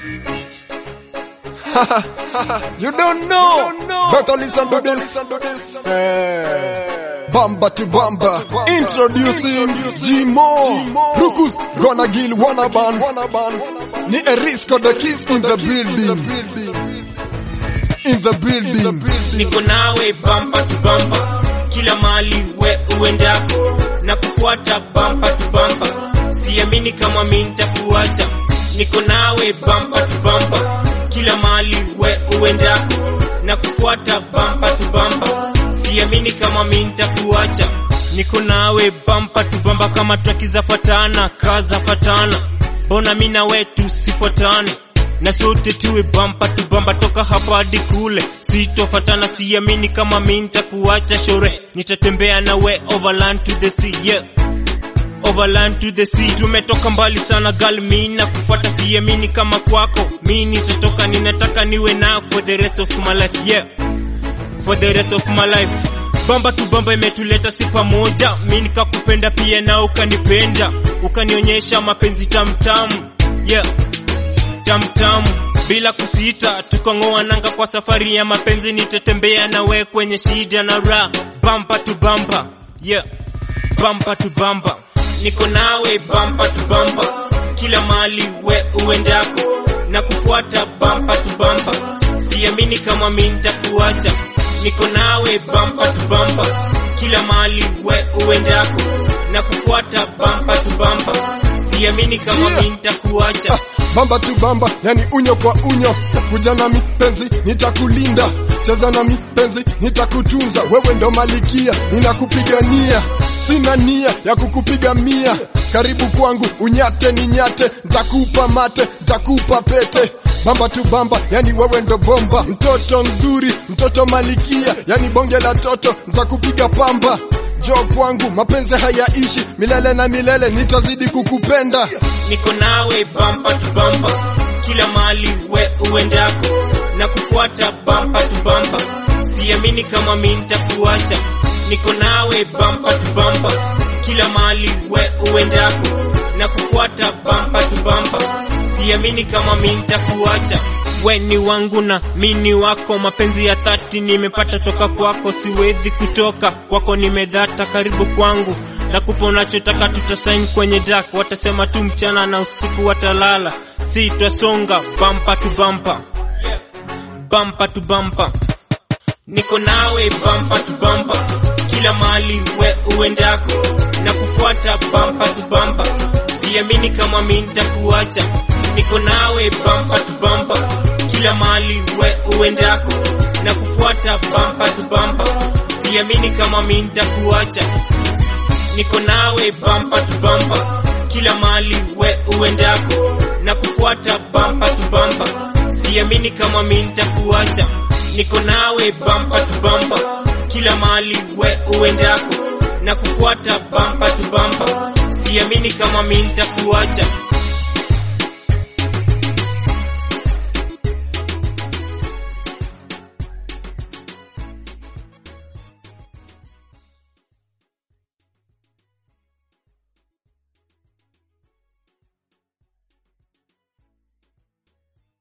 you don't know. Better listen to this. Eh, Bamba to Bamba. Introducing G-Mo. Look who's gonna kill wanna ban. Ni Erisco the keys in the building. In the building. niko nawe bampa tu bampa kila mali we uendako na kufuata bampa tu bampa siamini kama mi nitakuacha niko nawe bampa tu bampa kila mali we uendako na kufuata bampa tu bampa siamini kama mi nitakuacha niko nawe bampa tu bamba kama traki zafatana kaza fatana mbona mi na we tusifuatane na sote tuwe bampa tu bamba toka hapa hadi kule sitofatana siamini kama mi nitakuacha shore nitatembea na we overland to the sea yeah overland to the sea tumetoka mbali sana gal mi na kufuata siamini kama kwako mi nitatoka ninataka niwe na for the rest of my life yeah for the rest of my life bamba tu bamba imetuleta si pamoja mi nikakupenda pia na ukanipenda ukanionyesha mapenzi tamtamu yeah tamtamu bila kusita tukang'oa nanga kwa safari ya mapenzi nitatembea na we kwenye shida na ra bamba tu bamba yeah bamba tu bamba niko nawe bamba tu bamba kila mali we uendako na kufuata bamba tu bamba siamini kama mi nitakuacha niko nawe bamba tu bamba kila mali we uendako na kufuata bamba tu bamba siamini kama Yeah. mi nitakuacha Bamba tu bamba, yani unyo kwa unyo. Kuja na mipenzi, nitakulinda. Cheza na mipenzi, nitakutunza. Wewe ndo malikia, ninakupigania. Sina nia ya kukupiga mia. Karibu kwangu, unyate ni nyate. Ntakupa mate, ntakupa pete. Bamba tu bamba, yani wewe ndo bomba. Mtoto mzuri, mtoto malikia, yani bonge la toto. Ntakupiga pamba. Jo kwangu, mapenzi hayaishi milele na milele, nitazidi kukupenda. niko nawe bampa tu bamba kila mali we uendako na kufuata bampa tu bamba siamini kama mi nitakuacha niko nawe bampa tu bamba kila mali we uendako na kufuata bampa tu bamba siamini kama mi nitakuacha we ni wangu na mi ni wako mapenzi ya dhati nimepata toka kwako siwezi kutoka kwako nimedhata karibu kwangu nakupa unachotaka tutasaini kwenye dak watasema tu mchana na usiku watalala si twasonga bampa tu bampa bampa tu bampa niko nawe bampa tu bampa kila mali we uendako na kufuata bampa tu bampa siamini kama mi nitakuacha niko nawe bampa tu bampa kila mali we uendako na kufuata bampa tu bampa siamini kama mi nitakuacha niko nawe bampa tu bampa kila mali we uendako na kufuata bampa tu bampa siamini kama mi nitakuacha niko nawe bampa tu bampa kila mali we uendako na kufuata bampa tu bampa siamini kama mi nitakuacha